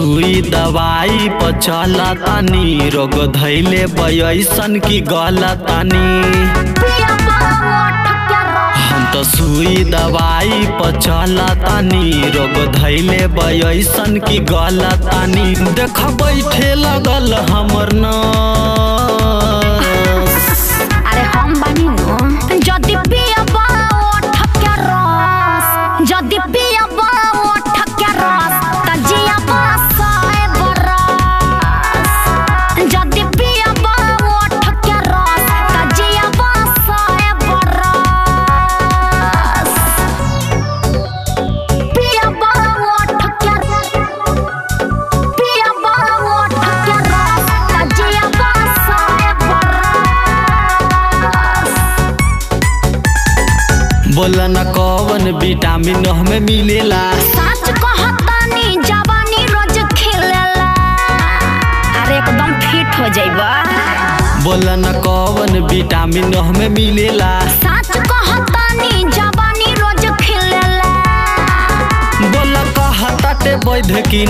सुई दवाई पर चला तानी रोग धैले बयसन की गला तानी पिया बाबा ठक्कर हम तो सुई दवाई पर चला तानी रोग धैले बयसन की गला तानी देख बैठे लगल हमर न अरे हम बानी नु जदि पिया बाबा ठक्कर रस जदि पिया बाबा ठक्कर रस त जिया बासाए बरस जदि पिया बाबा ठक्कर रस त जिया बासाए बरस पिया बाबा ठक्कर पिया बाबा ठक्कर रस त जिया बासाए बरस बोला न कौन विटामिन हमें मिलेला सच कहतानी जवानी रोज खिलेला अरे एकदम फिट हो जाइबा बोला न कौन विटामिन हमें मिलेला सच कहतानी जवानी रोज खिलेला बोला कहताटे वैध की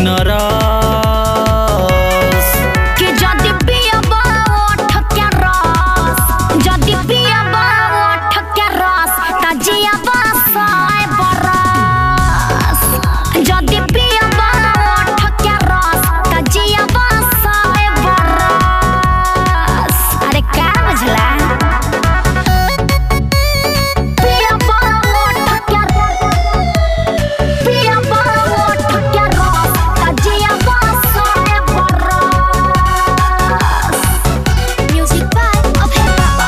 नरस कि जदि पियबा ओठ के रस जदि पियबा ओठ के रस त जियबा साय बरस जदि पियबा ओठ के रस त जियबा साय बरस अरे का बुझला पियबा ओठ के पियबा ओठ के रस त जियबा साय बरस Music by Abhay Baba.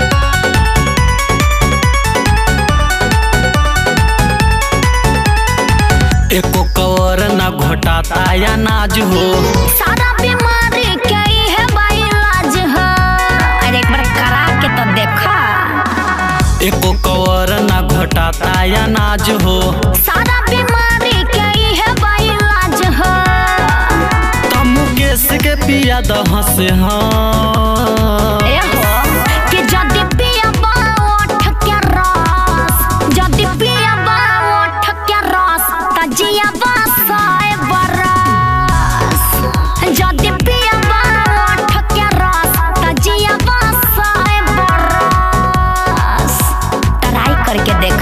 एको कवर न घोटाता या नाज हो सारा बीमारी के है भाई इलाज है अरे एक बार करा के तो देखा एको कवर न घोटाता या नाज हो सारा बीमारी के है भाई इलाज है तमु केस के पिया दह से हाँ ए हो कि जदि पियबा ओठ के रस जदि पियबा ओठ के रस त जियबा साय बरस जदि पियबा ओठ के रस त जियबा साय बरस ट्राई करके देख